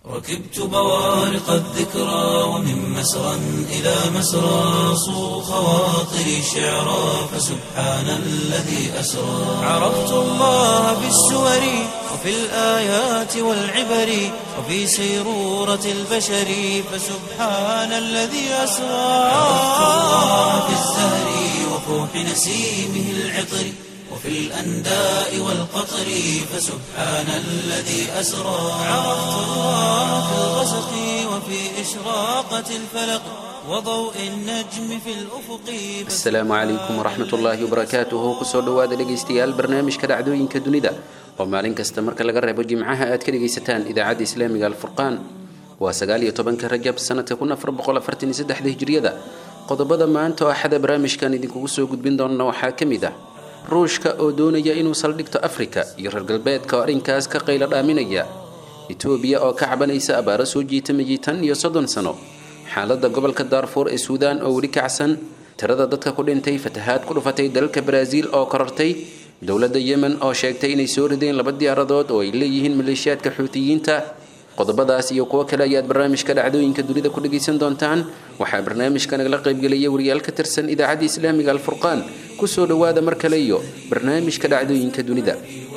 ركبت بوارق الذكرى ومن مسرى إلى مسرى صو خواطري شعرا فسبحان الذي أسرى عرفت الله بالسور وفي الآيات والعبر وفي سيرورة البشر فسبحان الذي أسرى عرفت الله في الزهر وفوح نسيمه العطر وفي الأنداء والقطر فسبحان الذي أسرى عرفت الله في الغسق وفي إشراقة الفلق وضوء النجم في الأفق asalaamu calaykum waraxmat ullaahi wabarakaatuhu kusoo dhowaada dhegaystayaal barnaamijka dhacdooyinka dunida oo maalin kasta marka laga reebo jimcaha aad ka dhegaysataan idaacadda islaamiga alfurqaan waa sagaal iyo tobanka rajab sanadka kun afar boqol afartan iyo saddexda hijriyada qodobada maanta oo axada barnaamijkan idinkugu soo gudbin doona waxaa ka mid ah ruushka oo doonaya inuu saldhigto afrika iyo reer galbeedka oo arrinkaas ka qaylo dhaaminaya etoobiya oo ka cabanaysa abaaro soo jiitamayay tan iyo soddon sano xaaladda gobolka daarfuur ee suudaan oo weli kacsan tirada dadka ku dhintay fatahaad ku dhufatay dalalka baraaziil oo korortay dowladda yemen oo sheegtay inay soo rideen laba diyaaradood oo ay leeyihiin maleeshiyaadka xuutiyiinta qodobadaas iyo kuwo kale ayaad barnaamijka dhacdooyinka dunida ku dhegaysan doontaan waxaa barnaamijka nagala qaybgelaya wariyaal ka tirsan idaacadda islaamiga alfurqaan kusoo dhowaada mar kale iyo barnaamijka dhacdooyinka dunida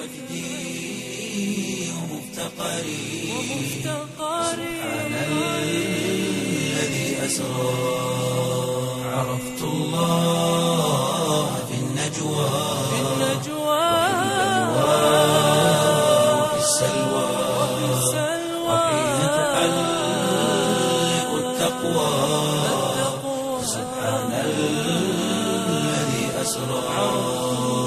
الذي أسرى عرفت الله في النجوى وفي السلوى وحين تحلق التقوى سبحان الذي أسرى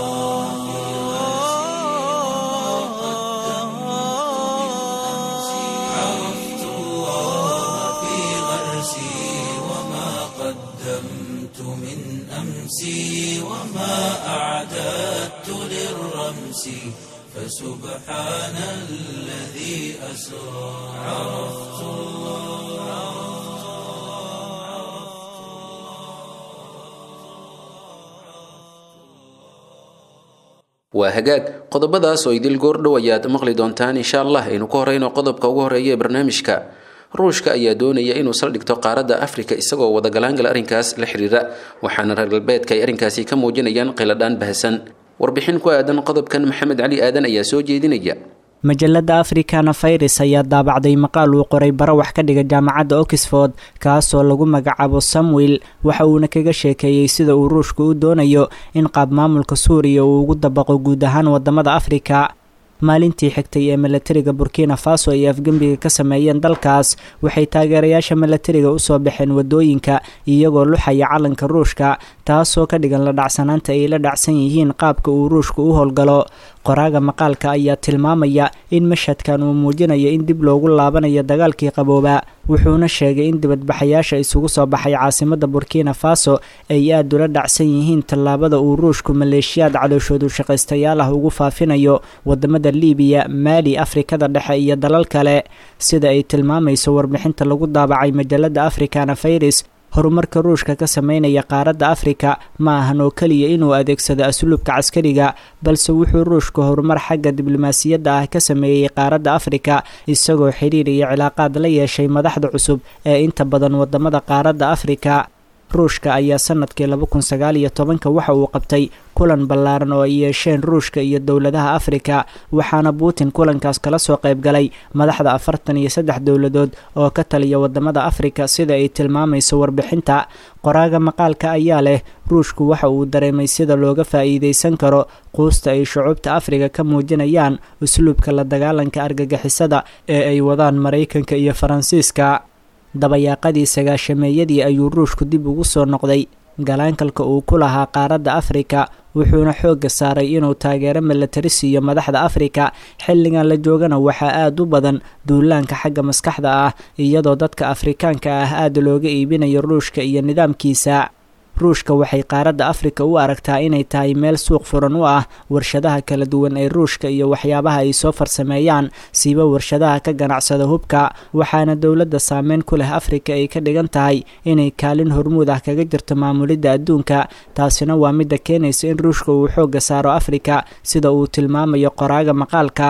عرفت الله في غرسي وما قدمت من أمسي وما أعددت للرمس فسبحان الذي أسرى عرفت waa hagaag qodobadaas oo idil goordhow ayaad maqli doontaan insha allah aynu ka horeyno qodobka ugu horeeya ee barnaamijka ruushka ayaa doonaya inuu saldhigto qaaradda afrika isagoo wadagalaangala arrinkaas la xiriira waxaana reer galbeedka ay arrinkaasi ka muujinayaan qiladhaan bahasan warbixin ku aadan qodobkan maxamed cali aadan ayaa soo jeedinaya majalada africana virus ayaa daabacday maqaal uu qoray bara wax ka dhiga jaamacadda oxford kaasoo lagu magacaabo samuel waxa uuna kaga sheekeeyey sida uu ruushku u doonayo in qaab maamulka suuriya uu ugu dabaqo guud ahaan wadamada afrika maalintii xigtay ee milatariga burkina faso ay afgembiga ka sameeyeen dalkaas waxay taageerayaasha milatariga usoo baxeen wadooyinka iyagoo luxaya calanka ruushka taasoo ka dhigan la dhacsanaanta ay la dhacsan yihiin qaabka uu ruushku u howlgalo qoraaga maqaalka ayaa tilmaamaya in mashhadkan uu muujinayo in dib loogu laabanayo dagaalkii qabooba wuxuuna sheegay in dibadbaxayaasha isugu soo baxay caasimada burkina faso ay aada ula dhacsan yihiin tallaabada uu ruushku maleeshiyaad calooshoodu shaqaystayaal ah ugu faafinayo wadamada libiya maali afrikada dhexe iyo dalal kale sida ay tilmaamayso warbixinta lagu daabacay majalada africana virus horumarka ruushka ka sameynaya qaaradda afrika ma ahan oo keliya inuu adeegsado asluubka caskariga balse wuxuu ruushka horumar xagga diblomaasiyadda ah ka sameeyey qaaradda afrika isagoo xiriir iyo cilaaqaad la yeeshay madaxda cusub ee inta badan wadamada qaaradda afrika ruushka ayaa sanadkii laba kun sagaal iyo tobanka waxa uu qabtay kulan ballaaran oo ay yeesheen ruushka iyo dowladaha afrika waxaana putin kulankaas kala soo qayb galay madaxda afartan iyo saddex dowladood oo ka taliya wadamada afrika sida ay tilmaamayso warbixinta qoraaga maqaalka ayaa leh ruushku waxa uu dareemay sida looga faa'iidaysan karo quusta ay shucuubta afrika ka muujinayaan usluubka la dagaalanka argagixisada ee ay wadaan maraykanka iyo faransiiska dabayaaqadii sagaashameeyadii ayuu ruushku dib ugu soo noqday galaankalka uu ku lahaa qaaradda afrika wuxuuna xoogga saaray inuu taageero milatari siiyo madaxda afrika xilligan la joogana waxaa aada u badan duulaanka xagga maskaxda ah iyadoo dadka afrikaanka ah aada looga iibinayo ruushka iyo nidaamkiisa ruushka waxay qaaradda afrika u aragtaa inay tahay meel suuq furan u ah warshadaha kala duwan ee ruushka iyo waxyaabaha ay soo farsameeyaan siiba warshadaha ka ganacsada hubka waxaana dowladda saameyn ku leh afrika ay ka dhigan tahay inay kaalin hormuud ah kaga jirto maamulidda adduunka taasina waa midda keenaysa in ruushka uu xoogga saaro afrika sida uu tilmaamayo qoraaga maqaalka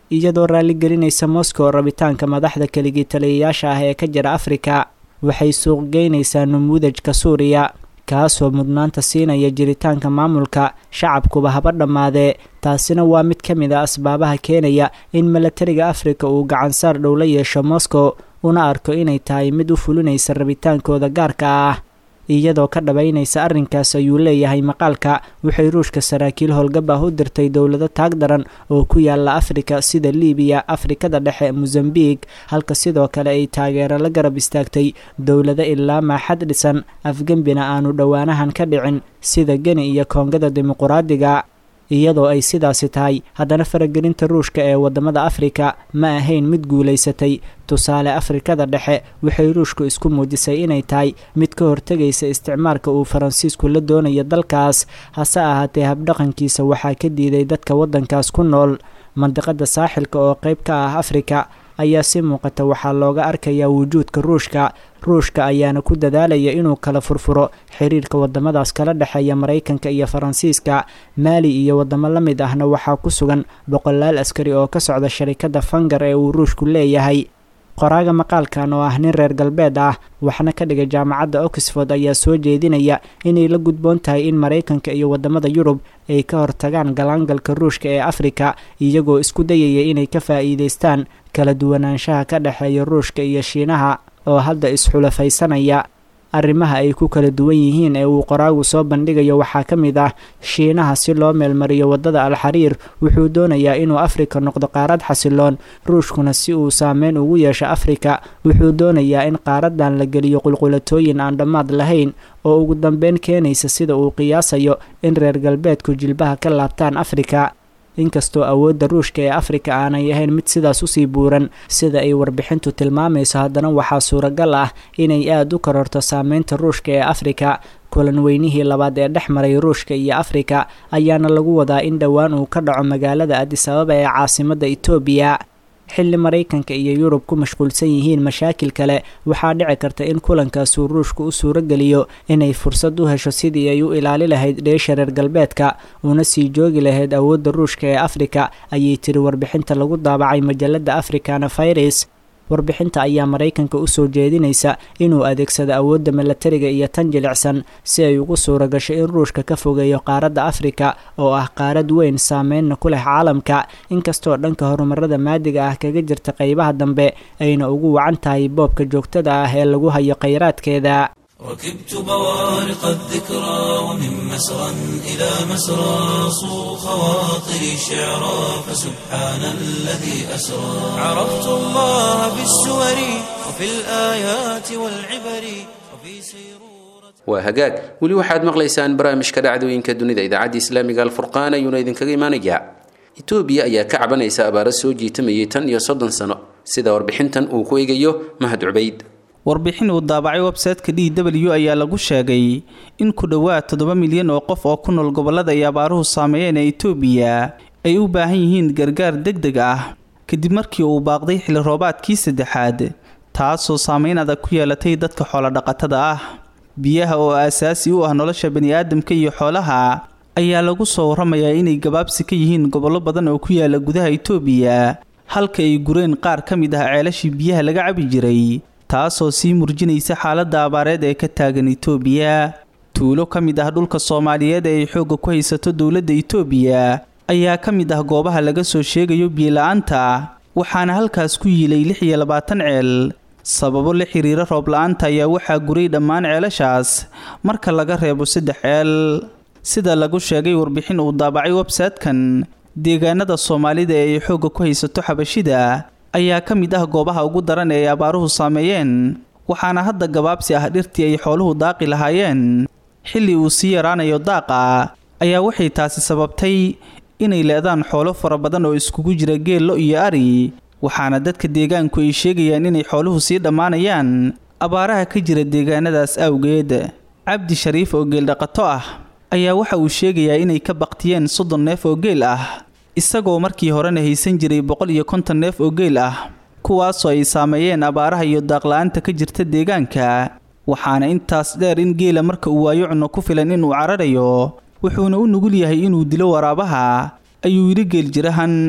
iyadoo raalligelinaysa moscow rabitaanka madaxda keligii taliyayaasha ah ee ka jira afrika waxay suuq geynaysaa numuudajka suuriya kaasoo mudnaanta siinaya jiritaanka maamulka shacabkuba haba dhammaadee taasina waa mid ka mid a asbaabaha keenaya in milatariga afrika uu gacansaar dhow la yeesho moscow una arko inay tahay mid u fulinaysa rabitaankooda gaarka ah iyadoo ka dhabaynaysa arrinkaas ayuu leeyahay maqaalka waxay ruushka saraakiil howlgab ah u dirtay dowlado taag daran oo ku yaala afrika sida libiya afrikada dhexe mosambik halka sidoo kale ay taageero la garab istaagtay dowlado ilaa maaxad dhisan afgembina aanu dhowaanahan ka dhicin sida geni iyo koongada dimuquraadiga iyadoo ay sidaasi tahay haddana faragelinta ruushka ee wadamada afrika ma ahayn mid guulaysatay tusaale afrikada dhexe waxay ruushku isku muujisay inay tahay mid ka hortegaysa isticmaalka uu faransiisku la doonayo dalkaas hase ahaatee habdhaqankiisa waxaa ka diiday dadka waddankaas ku nool mandiqada saaxilka oo qayb ka ah afrika ayaa si muuqata waxaa looga arkayaa wujuudka ruushka ruushka ayaana ku dadaalaya inuu kala furfuro xiriirka wadamadaas kala dhexeeya maraykanka iyo faransiiska maali iyo wadamo la mid ahna waxaa ku sugan boqolaal askari oo ka socda sharikada fangar ee uu ruushku leeyahay qoraaga maqaalkan oo ah nin reer galbeed ah waxna ka dhigay jaamacadda oxford ayaa soo jeedinaya inay la gudboon tahay in maraykanka iyo wadamada yurub ay ka hortagaan galaangalka ruushka ee afrika iyagoo isku dayaya inay ka faa'iidaystaan kala duwanaanshaha ka dhexeeya ruushka iyo shiinaha oo hadda isxulafaysanaya arrimaha ay ku kala duwan yihiin ee uu qoraagu soo bandhigayo waxaa ka mid ah shiinaha si loo meelmariyo waddada alxariir wuxuu doonayaa inuu afrika noqdo qaarad xasiloon ruushkuna si uu saameyn ugu yeesho afrika wuxuu doonayaa in qaaradan la geliyo qulqulatooyin aan dhammaad lahayn oo ugu dambeyn keenaysa sida uu qiyaasayo in reer galbeedku jilbaha ka laabtaan afrika inkastoo awoodda ruushka ee afrika aanay ahayn mid sidaas usii buuran sida ay warbixintu tilmaamayso haddana waxaa suuragal ah inay aada u kororto saameynta ruushka ee afrika kulan weynihii labaad ee dhex maray ruushka iyo afrika ayaana lagu wadaa in dhowaan uu ka dhaco magaalada adis ababa ee caasimadda etoobiya xilli maraykanka iyo yurub ku mashquulsan yihiin mashaakil kale waxaa dhici karta in kulankaasuu ruushku u suuro geliyo inay fursad u hesho sidii ay u ilaali lahayd dheesha reer galbeedka una sii joogi lahayd awoodda ruushka ee afrika ayay tiri warbixinta lagu daabacay majalada africana virus warbixinta ayaa maraykanka usoo jeedinaysa inuu adeegsado awoodda milatariga iyo tan jilicsan si ay ugu suura gasho in ruushka ka fogeeyo qaaradda afrika oo ah qaarad weyn saameynna ku leh caalamka inkastoo dhanka horumarada maadiga ah kaga jirta qeybaha dambe ayna ugu wacan tahay boobka joogtada ah ee lagu hayo khayraadkeeda ركبت بوارق الذكرى ومن مسرى إلى مسرى صو خواطري شعرا فسبحان الذي أسرى عرفت الله في السور وفي الآيات والعبر وفي سيرورة waa hagaag weli waxaad maqlaysaan barnaamijka dhacdooyinka dunida idaacadda islaamiga alfurqaan ayuuna idinkaga imaanayaa etoobiya ayaa ka cabanaysa abaaro soo jiitamayay tan iyo soddon sano sida warbixintan uu ku eegayo mahad cubayd warbixin uu daabacay websayteka d w ayaa lagu sheegay in ku dhowaad toddoba milyan oo qof oo ku nool gobollada ay abaaruhu saameeyeen ee itoobiya ay u baahan yihiin gargaar deg deg ah kadib markii uu baaqday xilli roobaadkii saddexaad taasoo saameyn adag ku yeelatay dadka xoolodhaqatada ah biyaha oo aasaasi u ah nolosha baniaadamka iyo xoolaha ayaa lagu soo warramayaa inay gabaabsi ka yihiin gobollo badan oo ku yaala gudaha itoobiya halka ay gureen qaar ka mid ah ceelashii biyaha laga cabi jiray taasoo sii murjinaysa xaaladda abaareed ee ka taagan itoobiya tuulo ka mid ah dhulka soomaaliyeed ee ay xoogga ku haysato dowladda itoobiya ayaa ka mid ah goobaha laga soo sheegayo biyola-aanta waxaana halkaas ku yiilay lix iyo labaatan ceel sababo la xiriira roob la-aanta ayaa waxaa guray dhammaan ceelashaas marka laga reebo saddex ceel sida lagu sheegay warbixin uu daabacay websaytekan deegaanada soomaalida ee ay xoogga ku haysato xabashida ayaa ka mid ah goobaha ugu daran ee ay abaaruhu saameeyeen waxaana hadda gabaabsi ah dhirtii ay xooluhu daaqi lahaayeen xilli uu sii yaraanayo daaqa ayaa waxay taasi sababtay inay leedaan xoolo fara badan oo iskugu jira geello iyo ari waxaana dadka deegaanku ay sheegayaan inay xooluhu sii dhammaanayaan abaaraha ka jira deegaanadaas awgeed cabdi shariif oo geeldhaqato ah ayaa waxa uu sheegayaa inay ka baqtiyeen soddon neef oo geel ah isagoo markii horena haysan jiray boqol iyo konton neef oo geel ah kuwaasoo ay saameeyeen abaaraha iyo daaqla-aanta ka jirta deegaanka waxaana intaas dheer in geela marka uu waayo cunno ku filan inuu cararayo wuxuuna u nugul yahay inuu dilo waraabaha ayuu yidhi geeljirahan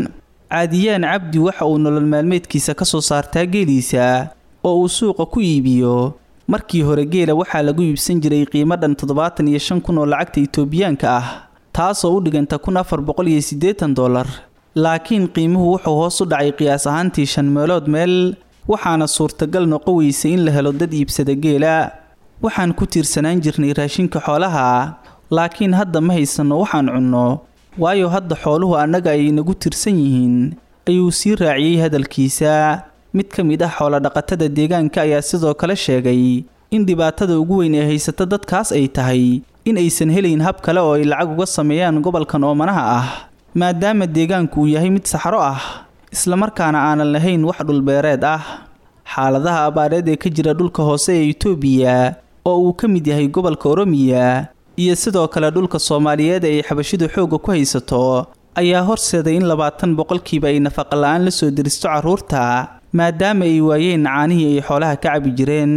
caadiyaan cabdi waxa uu nolol maalmeedkiisa ka soo saartaa geeliisa oo uu suuqa ku iibiyo markii hore geela waxaa lagu iibsan jiray qiimo dhan toddobaatan iyo shan kun oo lacagta itoobiyaanka ah taasoo u dhiganta kun afar boqol iyo siddeetan dollar laakiin qiimuhu wuxuu hoos u dhacay qiyaas ahaantii shan meelood meel waxaana suurtagal noqo weysay in la helo dad iibsada geela waxaan ku tiirsanaan jirnay raashinka xoolaha laakiin hadda ma haysanno waxaan cunno waayo hadda xooluhu annaga ay nagu tirsan yihiin ayuu sii raaciyey hadalkiisa mid ka mid ah xoolodhaqatada deegaanka ayaa sidoo kale sheegay in dhibaatada ugu weyn ee haysata dadkaas ay tahay in aysan helayn hab kale oo ay lacag uga sameeyaan gobolkan oomanaha ah maadaama deegaanku uu yahay mid saxro ah islamarkaana aanan lahayn wax dhulbeereed ah xaaladaha abaareed ee ka jira dhulka hoose ee itoobiya oo uu ka mid yahay gobolka oromiya iyo sidoo kale dhulka soomaaliyeed ee ay xabashidu xoogga ku haysato ayaa horseeday in labaatan boqolkiiba ay nafaqa la-aan la soo deristo carruurta maadaama ay waayeen caanihii ay xoolaha ka cabi jireen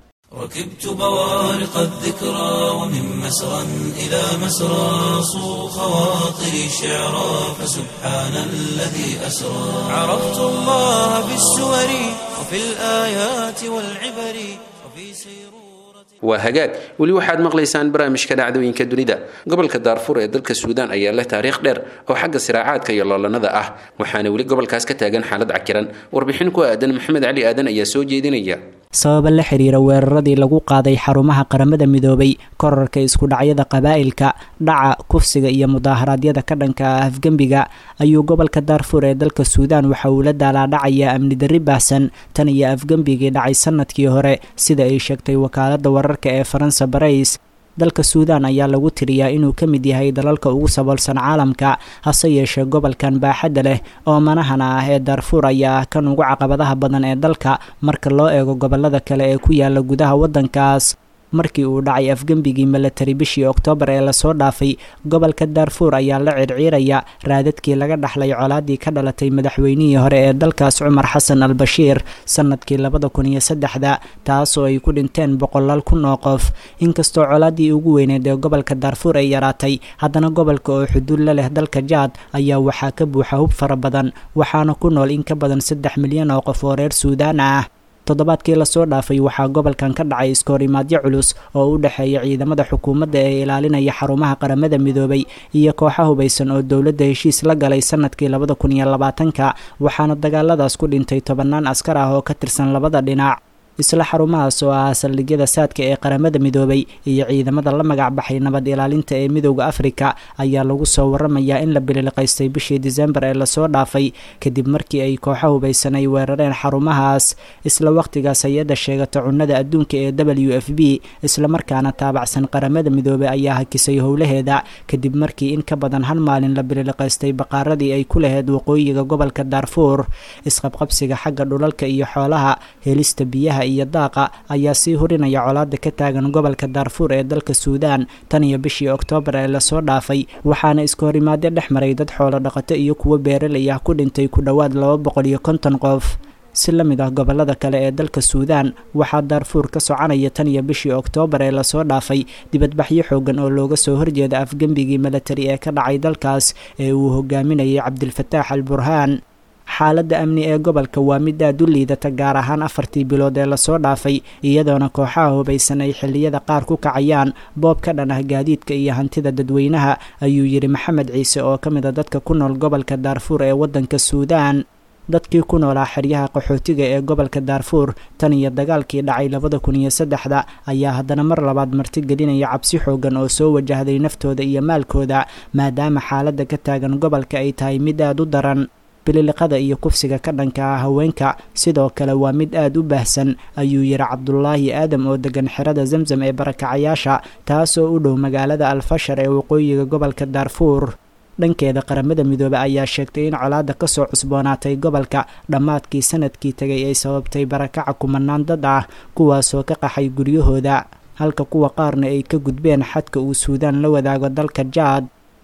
ركبت بوارق الذكرى ومن مسرى إلى مسرى صو خواطري شعرا فسبحان الذي أسرى عرفت الله في السور وفي الآيات والعبر وفي سيرورة waa hagaag weli waxaad maqlaysaan barnaamijka dhacdooyinka dunida gobolka daarfur ee dalka suudaan ayaa leh taariikh dheer oo xagga siraacaadka iyo loolanada ah waxaana weli gobolkaas ka taagan xaalad cakiran warbixin ku aadan maxamed cali aadan ayaa soo jeedinaya sababa la xiriira weeraradii lagu qaaday xarumaha qaramada midoobay korarka isku dhacyada qabaa'ilka dhaca kufsiga iyo mudaaharaadyada ka dhanka ah afgembiga ayuu gobolka daarfur ee dalka suudaan waxa uu la daalaadhacayaa amni darri baahsan tan iyo afgembigii dhacay sanadkii hore sida ay sheegtay wakaalada wararka ee faransa barais dalka suudaan ayaa lagu tiriyaa inuu ka mid yahay dalalka ugu saboolsan caalamka hase yeeshee gobolkan baaxadda leh oo manahana ah ee daarfuur ayaa ah kan ugu caqabadaha badan ee dalka marka loo eego gobolada kale ee ku yaala gudaha waddankaas markii uu dhacay afgembigii milatari bishii oktoobar ee lasoo dhaafay gobolka daarfuur ayaa la circiiraya raadadkii laga dhaxlay colaadii ka dhalatay madaxweynihii hore ee dalkaas cumar xasan al bashiir sanadkii labada kun iyo saddexda taasoo ay ku dhinteen boqolaal kun oo qof inkastoo colaadii ugu weyneed ee gobolka daarfuur ay yaraatay haddana gobolka oo xuduud la leh dalka jaad ayaa waxaa ka buuxa hub fara badan waxaana ku nool in ka badan saddex milyan oo qof oo reer suudaan ah toddobaadkii lasoo dhaafay waxaa gobolkan ka dhacay iskoorimaadyo culus oo u dhexeeya ciidamada xukuumadda ee ilaalinaya xarumaha qaramada midoobay iyo kooxa hubaysan oo dowladda heshiis la galay sanadkii labada kun iyo labaatanka waxaana dagaaladaas ku dhintay tobannaan askar ah oo ka tirsan labada dhinac isla xarumahaas oo ah saldhigyada saadka ee qaramada midoobay iyo ciidamada la magac baxay nabad ilaalinta ee midooda afrika ayaa lagu soo waramayaa in la bililiqaystay bishii disembar ee lasoo dhaafay kadib markii ay kooxo hubaysan ay weerareen xarumahaas isla waqtigaas hay-adda sheegata cunnada adduunka ee w f b islamarkaana taabacsan qaramada midoobay ayaa hakisay howlaheeda kadib markii in ka badan hal maalin la bililiqaystay baqaaradii ay ku laheyd waqooyiga gobolka daarfuur isqabqabsiga xagga dhulalka iyo xoolaha helista biyaha iyo daaqa ayaa sii hurinaya colaada ka taagan gobolka daarfuur ee dalka suudaan tan iyo bishii oktoobar ee lasoo dhaafay waxaana iska horimaadyo dhex maray dad xoolo dhaqato iyo kuwo beeralay ah ku dhintay ku dhowaad laba boqol iyo konton qof si la mid ah gobolada kale ee dalka suudaan waxaa daarfuur ka soconaya tan iyo bishii oktoobar ee lasoo dhaafay dibadbaxyo xoogan oo looga soo horjeeda afgembigii milatari ee ka dhacay dalkaas ee uu hogaaminayay cabdilfataax al burhaan xaaladda amni ee gobolka waa mid aad u liidata gaar ahaan afartii bilood ee lasoo dhaafay iyadoona kooxaha hubaysan ay xilliyada qaar ku kacayaan boob ka dhan ah gaadiidka iyo hantida dadweynaha ayuu yidhi maxamed ciise oo ka mid a dadka ku nool gobolka daarfuur ee waddanka suudaan dadkii ku noolaa xeryaha qaxootiga ee gobolka daarfuur tan iyo dagaalkii dhacay labada kun iyo saddexda ayaa haddana mar labaad martigelinaya cabsi xoogan oo soo wajahday naftooda iyo maalkooda maadaama xaaladda ka taagan gobolka ay tahay mid aad u daran bililiqada iyo kufsiga ka dhanka ah haweenka sidoo kale waa mid aad u baahsan ayuu yidhi cabdulaahi aadam oo degan xerada zamzam ee barakacayaasha taasoo u dhow magaalada alfashar ee waqooyiga gobolka daarfuur dhankeeda qaramada midoobe ayaa sheegtay in colaadda kasoo cusboonaatay gobolka dhammaadkii sanadkii tegay ay sababtay barakaca kumanaan dad ah kuwaasoo ka qaxay guryahooda halka kuwa qaarna ay ka gudbeen xadka uu suudaan la wadaago dalka jaad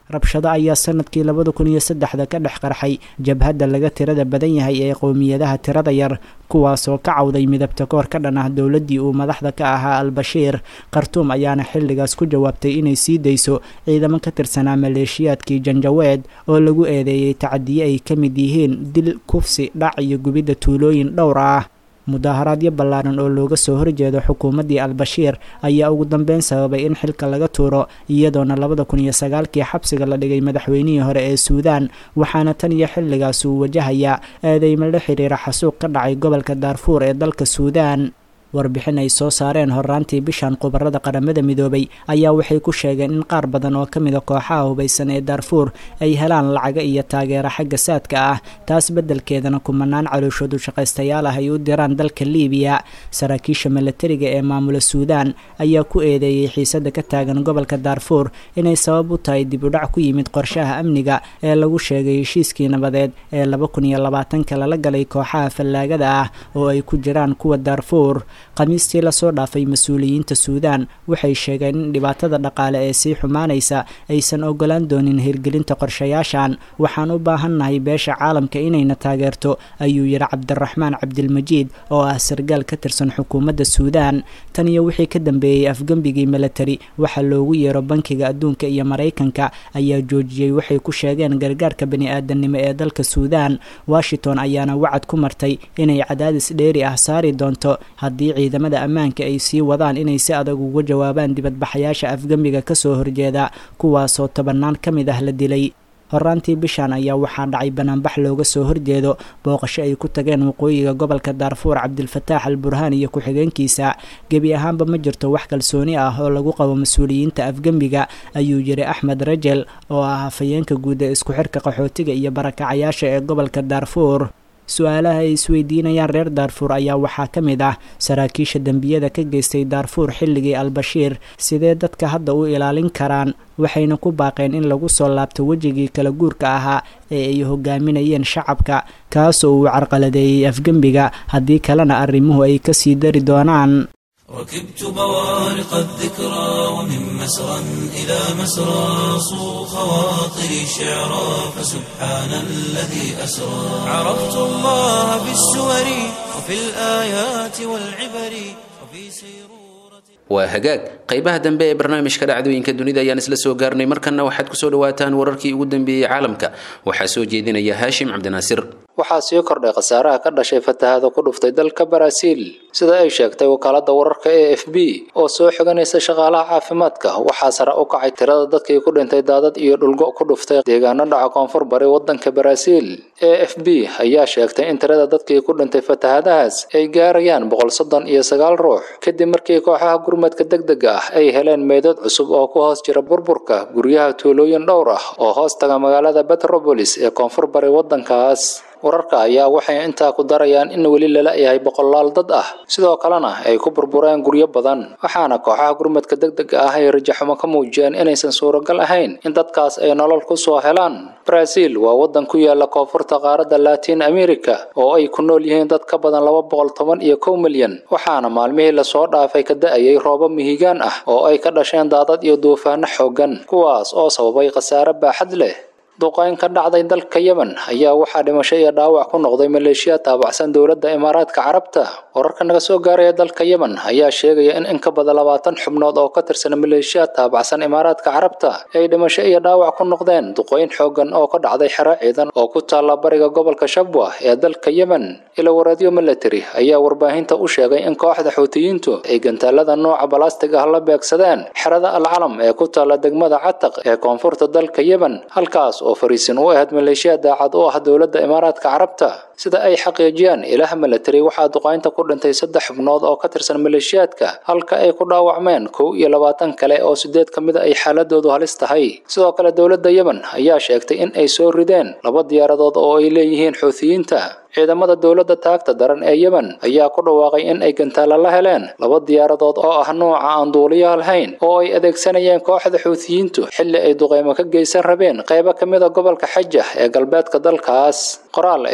rabshado ayaa sanadkii labada kun iyo saddexda ka dhex qarxay jabhadda laga tirada badan yahay ee qowmiyadaha tirada yar kuwaasoo ka cawday midabta koor ka dhan ah dowladdii uu madaxda ka ahaa al-bashiir khartuum ayaana xilligaas ku jawaabtay inay sii dayso ciidamo ka tirsanaa maleeshiyaadkii janjaweed oo lagu eedeeyey tacadiye ay ka mid yihiin dil kufsi dhac iyo gubidda tuulooyin dhowr ah mudaaharaadyo ballaaran oo looga soo horjeedo xukuumaddii al-bashiir ayaa ugu dambeyn sababay in xilka laga tuuro iyadoona labada kun iyo sagaalkii xabsiga la dhigay madaxweynihii hore ee suudaan waxaana tan iyo xilligaas uu wajahayaa eedeymo la xiriira xasuuq ka dhacay gobolka daarfuur ee dalka suudaan warbixin ay soo saareen horraantii bishan khubarada qaramada midoobay ayaa waxay ku sheegeen in qaar badan oo ka mida kooxaha hubaysan ee daarfuur ay helaan lacaga iyo taageero xagga saadka ah taas beddelkeedana kumanaan calooshoodu shaqaystayaal ah ay u diraan dalka liibiya saraakiisha milatariga ee maamula suudaan ayaa ku eedeeyey xiisada ka taagan gobolka daarfuur inay sabab u tahay dib udhac ku yimid qorshaha amniga ee lagu sheegay heshiiskii nabadeed ee laba kun iyo labaatanka lala galay kooxaha fallaagada ah oo ay ku jiraan kuwa daarfuur khamiistii lasoo dhaafay mas-uuliyiinta suudaan waxay sheegeen in dhibaatada dhaqaale ee sii xumaanaysa aysan ogolaan doonin hirgelinta qorshayaashan waxaan u baahannahay beesha caalamka inayna taageerto ayuu yidhi cabdiraxmaan cabdilmajiid oo ah sargaal ka tirsan xukuumadda suudaan tan iyo wixii ka dambeeyey afgembigii milatari waxaa loogu yeero bankiga adduunka iyo maraykanka ayaa joojiyey waxay ku sheegeen gargaarka bani-aadanimo ee dalka suudaan washington ayaana wacad ku martay inay cadaadis dheeri ah saari doonto haddii ciidamada ammaanka ay sii wadaan inay si adag uga jawaabaan dibadbaxayaasha afgembiga kasoo horjeeda kuwaasoo tobannaan ka mid ah la dilay horraantii bishan ayaa waxaa dhacay banaanbax looga soo horjeedo booqasho ay ku tageen waqooyiga gobolka daarfuur cabdilfataax al burhaan iyo ku-xigeenkiisa gebi ahaanba ma jirto wax kalsooni ah oo lagu qabo mas-uuliyiinta afgembiga ayuu yidhi axmed rajel oo ah hafayeenka guud ee isku xirka qaxootiga iyo barakacayaasha ee gobolka daarfuur su-aalaha ay isweydiinayaan reer daarfuur ayaa waxaa ka mid ah saraakiisha dembiyada ka geystay daarfuur xilligii al-bashiir sidee dadka hadda u ilaalin karaan waxayna ku baaqeen in lagu soo laabto wejigii kala guurka ahaa ee ay hogaaminayeen shacabka kaasoo uu carqaladeeyey afgembiga haddii kalena arrimuhu ay kasii dari doonaan ركبت بوارق الذكرى ومن مسرى إلى مسرى صو خواطري شعرا فسبحان الذي أسرى عرفت الله بالسور وفي الآيات والعبر وفي سيرورة waa hagaag qaybaha dambe ee barnaamijka dhacdooyinka dunida ayaan isla soo gaarnay markanna waxaad kusoo dhawaataan wararkii ugu dambeeyey caalamka waxaa soo jeedinaya haashim cabdinaasir waxaa sii kordhay khasaaraha ka dhashay fatahaada ku dhuftay dalka baraaziil sida ay sheegtay wakaalada wararka e f b oo soo xiganaysa shaqaalaha caafimaadka waxaa sare u kacay tirada dadkii ku dhintay daadad iyo dhulgo ku dhuftay deegaano dhaca koonfur bari wadanka baraaziil e f b ayaa sheegtay in tirada dadkii ku dhintay fatahaadahaas ay gaarayaan boqol soddon iyo sagaal ruux kadib markii kooxaha gurmadka degdega ah ay heleen meydad cusub oo ku hoos jira burburka guryaha tuulooyin dhowr ah oo hoos taga magaalada betropolis ee koonfur bari wadankaas wararka ayaa waxay intaa ku darayaan in weli lala yahay boqolaal dad ah sidoo kalena ay ku burbureen guryo badan waxaana kooxaha gurmadka degdega ah ay rajaxumo ka muujiyeen inaysan suuragal ahayn in dadkaas ay nolol ku soo helaan baraaziil waa wadan ku yaala koonfurta qaaradda latin america oo ay ku nool yihiin dad ka badan laba boqol toban iyo kow milyan waxaana maalmihii lasoo dhaafay ka da-ayay roobo mihigaan ah oo ay ka dhasheen daadad iyo duufaano xooggan kuwaas oo sababay khasaare baaxad leh duqayn ka dhacday dalka yemen ayaa waxaa dhimasho iyo dhaawac ku noqday maleeshiya taabacsan dowladda imaaraadka carabta wararka naga soo gaaraya dalka yemen ayaa sheegaya in in ka badan labaatan xubnood oo ka tirsan maleeshiya taabacsan imaaraadka carabta ay dhimasho iyo dhaawac ku noqdeen duqayn xooggan oo ka dhacday xero ciidan oo ku taalla bariga gobolka shabwa ee dalka yemen ilawareedyo military ayaa warbaahinta u sheegay in kooxda xuutiyiintu ay gantaalada nooca balastig ah la beegsadeen xerada alcalam ee ku taalla degmada cataq ee koonfurta dalka yemen halkaas oo fariisin u ahayd maleeshiya daacad u ah dowladda imaaraadka carabta sida ay xaqiijiyaan ilaha military waxaa duqaynta ku dhintay saddex xubnood oo ka tirsan maleeshiyaadka halka ay ku dhaawacmeen kow iyo labaatan kale oo sideed ka mid a ay xaaladoodu halis tahay sidoo kale dowladda yemen ayaa sheegtay in ay soo rideen laba diyaaradood oo ay leeyihiin xuutiyiinta ciidamada dowladda taagta daran ee yemen ayaa ku dhawaaqay in ay gantaala la heleen laba diyaaradood oo ah nooca aan duuliyaha lahayn oo ay adeegsanayeen kooxda xuutiyiintu xilli ay duqeymo ka geysan rabeen qaybo ka mid a gobolka xajah ee galbeedka dalkaas qoraal ay soo saareen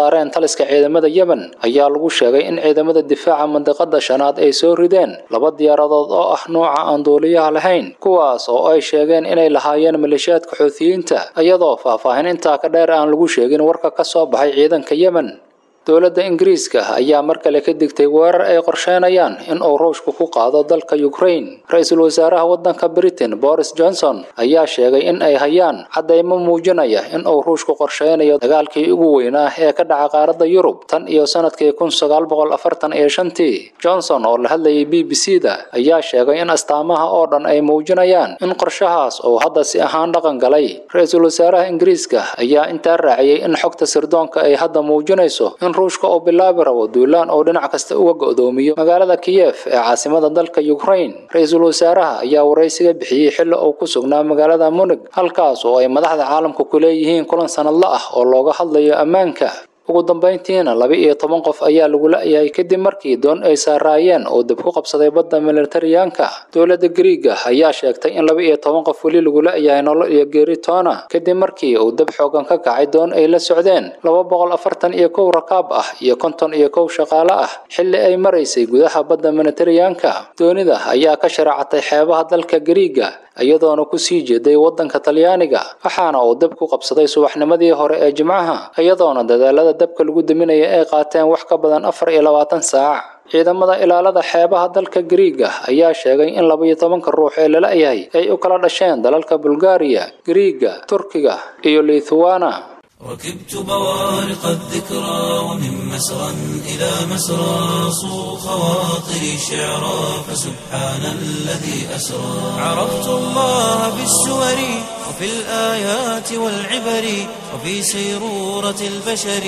saareen taliska ciidamada yemen ayaa lagu sheegay in ciidamada difaaca mandiqada shanaad ay soo rideen laba diyaaradood oo ah nuuca aan duuliyaha lahayn kuwaas oo ay sheegeen inay lahaayeen maleeshiyaadka xuutiyiinta iyadoo faahfaahin intaa ka dheer aan lagu sheegin warka ka soo baxay ciidanka yemen dowladda ingiriiska ayaa mar kale ka digtay weerar ay qorsheynayaan in uu ruushku ku qaado dalka ukraine ra-iisul wasaaraha waddanka britain boris johnson ayaa sheegay in ay hayaan caddaymo muujinaya in uu ruushku qorsheynayo dagaalkii ugu weynaa ee ka dhaca qaaradda yurub tan iyo sanadkii kun sagaal boqol afartan iyo shantii johnson oo la hadlayay b b c da ayaa sheegay in astaamaha oo dhan ay muujinayaan in qorshahaas uu hadda si ahaan dhaqan galay ra-iisul wasaaraha ingiriiska ayaa intaa raaciyey in xogta sirdoonka ay hadda muujinayso in ruushka uu bilaabi rabo duulaan oo dhinac kasta uga go'doomiyo magaalada kiyef ee caasimada dalka ukraine ra-iisul wasaaraha ayaa waraysiga bixiyey xilli uu ku sugnaa magaalada munig halkaas oo ay madaxda caalamka ku leeyihiin kulan sanadla ah oo looga hadlayo ammaanka ugu dambayntiina laba iyo toban qof ayaa lagu la-yahay kadib markii doon ay saaraayeen oo dib ku qabsaday badda militariyaanka dowladda griiga ayaa sheegtay in laba iyo toban qof weli lagu la-yahay nolol iyo geeri toona kadib markii uu dab xoogan ka kacay doon ay la socdeen laba boqol afartan iyo kow rakaab ah iyo konton iyo kow shaqaale ah xilli ay maraysay gudaha badda militariyaanka doonida ayaa ka sharaacatay xeebaha dalka griiga iyadoona ku sii jeeday waddanka talyaaniga waxaana uu dab ku qabsaday subaxnimadii hore ee jimcaha iyadoona dadaalada dabka lagu daminaya ay qaateen wax ka badan afar iyo labaatan saac ciidamada ilaalada xeebaha dalka griiga ayaa sheegay in laba iyo tobanka ruux ee lala yahay ay u kala dhasheen dalalka bulgaariya griiga turkiga iyo lithuana ركبت بوارق الذكرى ومن مسرى إلى مسرى صو خواطري شعرا فسبحان الذي أسرى عرفت الله في السور وفي الآيات والعبر وفي سيرورة البشر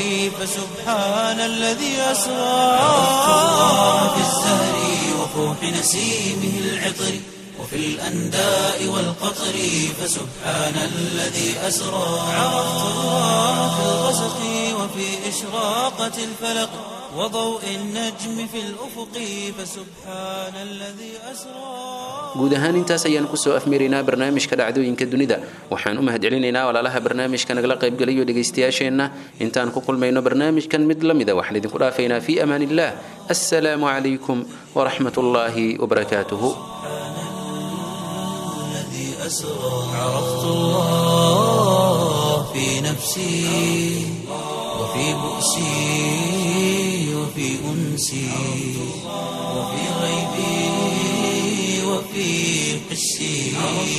فسبحان الذي أسرى عرفت الله في الزهر وفوح نسيمه العطر وفي الأنداء والقطر فسبحان الذي أسرى عرفت الله في الغسق وفي إشراقة الفلق وضوء النجم في الأفق فسبحان الذي أسرى guud ahaan intaas ayaan kusoo afmiraynaa barnaamijka dhacdooyinka dunida waxaan u mahadcelinaynaa walaalaha barnaamijka nagala qaybgalayo dhegaystayaasheenna intaan ku kulmayno barnaamijkan mid la mida waxaan idinku dhaafaynaa fii amaan illah assalaamu calaykum waraxmat ullaahi wabarakaatuhu الذي أسرى عرفت الله في نفسي وفي بؤسي وفي أنسي وفي غيبي وفي حسي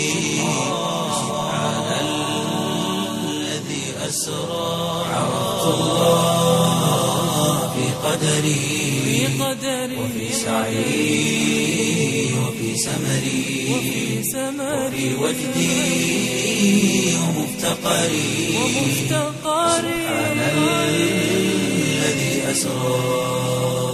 سبحان الذي أسرى عرفت الله في قدري وفي سعي وفي سمري وفي وجدي ومفتقري سبحان الذي أسرى